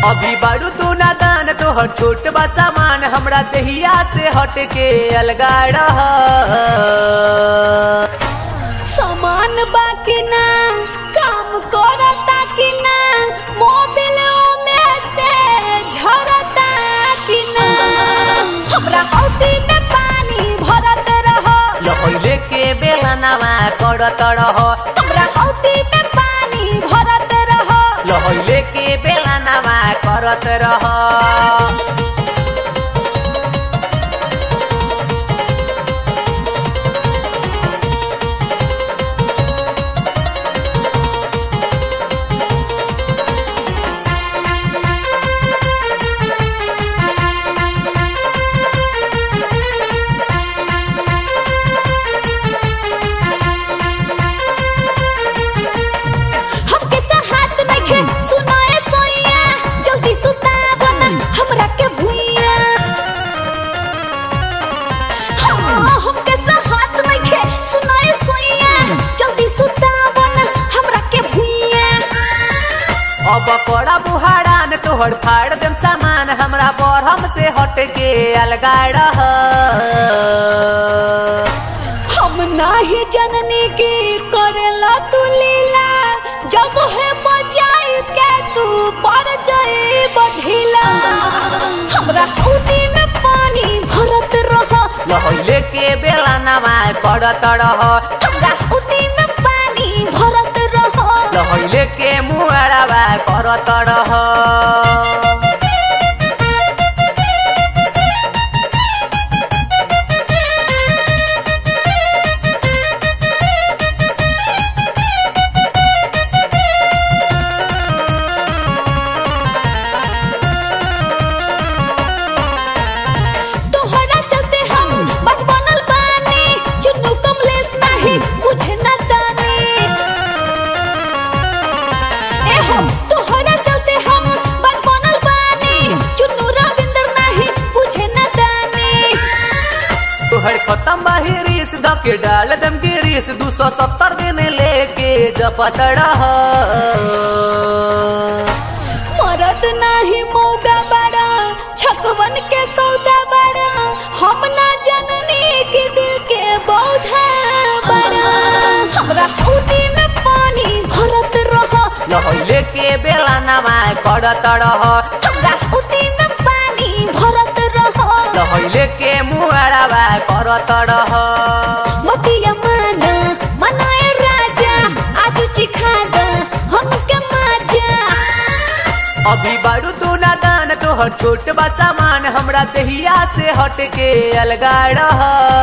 अभी बारू तू नादान तोहर छोट बा सामान हमरा दहिया से हट के अलगा रह सामान बाकी ना काम करता कि ना मोबिल में से झरता कि ना हमरा हौदी में पानी भरत रहो लहैले के बेला नवा करत रह हमरा हौदी में पानी भरत रहो लहैले के बेला नवा करत रह हमके हाथ में खे सुनाए सोइया जल्दी सुताव ना हमरा के भुइया हाँ, हमके हाथ में खे सुनाए सोइया जल्दी सुताव ना हमरा के भुइया अब कड़ा बुहारान तोहर फाड़ देम सामान हमरा बरहम से हट के अलगा रह हम नाही जननी की करेला तू लीला जब है बजाई के तू पर जाए बधिला हमरा हौदी में पानी भरत रह लहैले के बेला नवा करत रह हमरा हौदी में पानी भरत रह लहैले के मुहारावा करत रह तोहरा चलते हम बचपनल बानी चुन्नू कमलेश नाही बुझे न दानी ए हम तोहरा चलते हम बचपनल बानी चुन्नू रविंद्र नाही बुझे न दानी तोहर खत्म बाहिरीस धके डाल दम गिरीस दू सौ सत्तर दिन लेके जपत रह मरद नाही मौगा बड़ा छकवन के सौदा बड़ा हम ना जननी के दिल के बौधा बड़ा हमरा हौदी में पानी भरत रह लहैले के बेला नवा करत रह हमरा हौदी में पानी भरत रह लहैले के मुहारावा करत रह मतिया माना मनाए राजा आज चिखा द हमके मजा अभी बारू तू नादान तोहर छोट बा सामान हमरा दहिया से हट के अलगा रह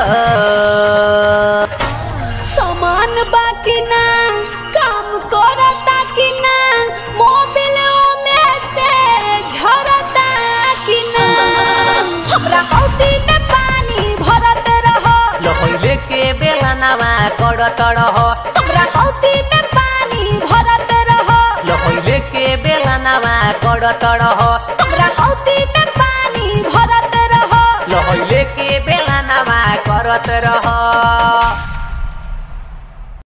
सामान बाकी ना काम करता कि ना मोबिल में से झरता कि ना हमरा हौदी में पानी भरत रहो लहैले के बेला नवा करत रह हमरा हौदी में पानी भरत रहो लहैले के बेला नवा करत रह हमरा हौदी में पानी भरत रहो लहैले के बेला नवा करत रह